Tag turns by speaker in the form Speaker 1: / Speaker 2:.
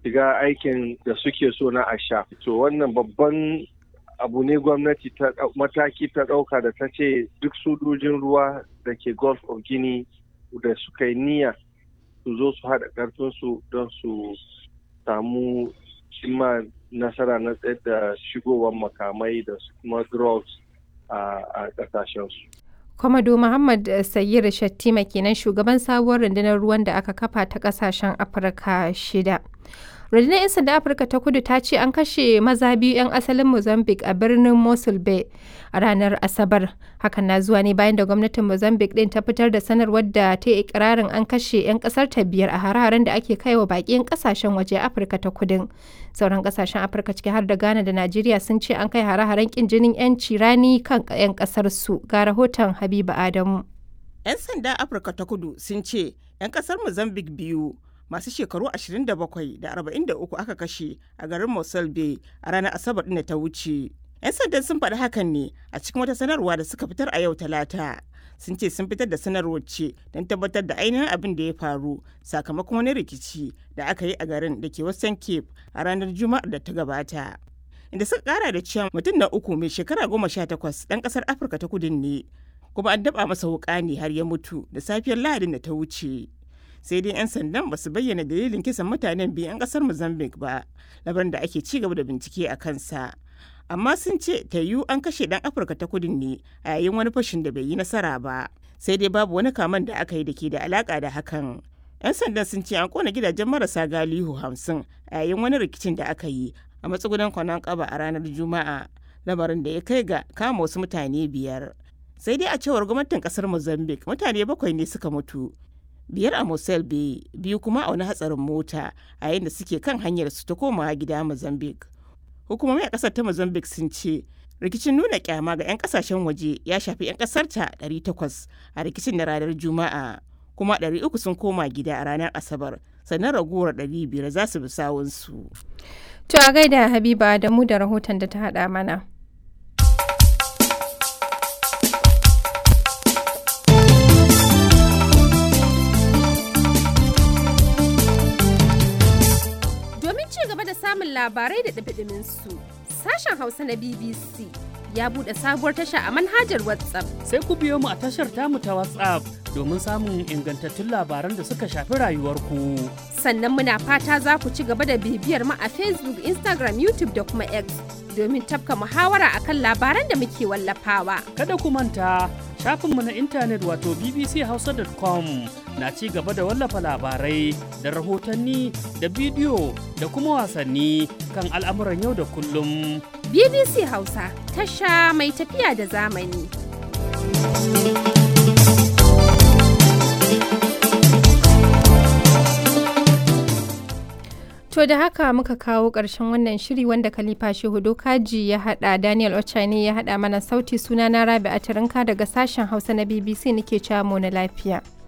Speaker 1: shiga aikin da suke so na asha to wannan babban abu ne gwamnati ta mataki ta ɗauka da ta ce duk sojojin ruwa da ke gulf of guinea da suka yi niyya su zo su haɗa ƙarfinsu don su samu cimma nasara na tsayar da shigowar makamai da kuma drugs a ƙasashensu.
Speaker 2: Kwamado Muhammad Sayyid Shattima kenan shugaban sabuwar rundunar ruwan da aka kafa ta ƙasashen Afirka shida. rundunar 'yan sanda afirka ta kudu ta ce an kashe maza biyu 'yan asalin mozambique a birnin mosul bay a ranar asabar hakan na zuwa ne bayan da gwamnatin mozambique din ta fitar da sanarwar da ta yi ikirarin an kashe 'yan kasar ta biyar a hare-haren da ake kai wa baƙin kasashen waje afirka ta kudin sauran kasashen afirka ciki har da ghana da najeriya sun ce an kai hare-haren kin jinin 'yanci rani kan 'yan kasar su ga rahoton habiba adamu
Speaker 3: 'yan sanda afirka ta kudu sun ce 'yan kasar mozambique biyu masu shekaru 27 da 43 aka kashe a garin Mosul Bay a ranar Asabar ɗin da ta wuce. 'Yan sandan sun faɗi hakan ne a cikin wata sanarwa da suka fitar a yau Talata. Sun ce sun fitar da sanarwar ce don tabbatar da ainihin abin da ya faru sakamakon wani rikici da aka yi a garin da ke Western Cape a ranar Juma'ar da ta gabata. Inda suka kara da cewa mutum na uku mai shekara goma sha takwas ɗan ƙasar Afirka ta kudin ne. Kuma an daɓa masa wuƙa ne har ya mutu da safiyar Lahadin da ta wuce. sai dai 'yan sandan ba su bayyana dalilin kisan mutanen biyu 'yan kasar mozambique ba labarin da ake ci gaba da bincike a kansa amma sun ce ta yiwu an kashe dan afirka ta kudin ne a yayin wani fashin da bai yi nasara ba sai dai babu wani kaman da aka yi da ke da alaka da hakan 'yan sandan sun ce an kona gidajen marasa galihu hamsin a yayin wani rikicin da aka yi a matsugunan kwanan kaba a ranar juma'a lamarin da ya kai ga kama wasu mutane biyar sai dai a cewar gwamnatin kasar mozambique mutane bakwai ne suka mutu biyar a Mosel Bay biyu kuma a wani hatsarin mota a yayin da suke kan hanyar su ta komawa gida Mozambique. Hukumomi a kasar ta Mozambique sun ce rikicin nuna kyama ga 'yan kasashen waje ya shafi 'yan kasar ta 800 a rikicin na ranar Juma'a kuma 300 sun koma gida a ranar Asabar sannan raguwar 500 za su bi sawunsu.
Speaker 2: To a gaida Habiba da mu da rahoton da ta haɗa mana. samun labarai da ɗabiɗimin su. Sashen Hausa na BBC ya buɗe sabuwar tasha a manhajar WhatsApp.
Speaker 4: Sai ku biyo mu a tashar tamu ta WhatsApp domin samun ingantattun labaran da suka shafi rayuwarku.
Speaker 2: Sannan muna fata za ku ci gaba da bibiyar mu a Facebook, Instagram, YouTube da kuma X domin tafka muhawara akan labaran da muke wallafawa.
Speaker 4: Kada ku manta shafinmu na intanet wato bbchausa.com na ci gaba da wallafa labarai da rahotanni da bidiyo da kuma wasanni kan al'amuran yau da kullum.
Speaker 2: BBC Hausa tasha mai tafiya da zamani. To da haka muka kawo ƙarshen wannan shiri wanda Khalifa Shehu Dokaji ya haɗa Daniel Ochani ya haɗa mana sauti sunana Rabi Atirinka daga sashen Hausa na BBC nake cewa mu na lafiya.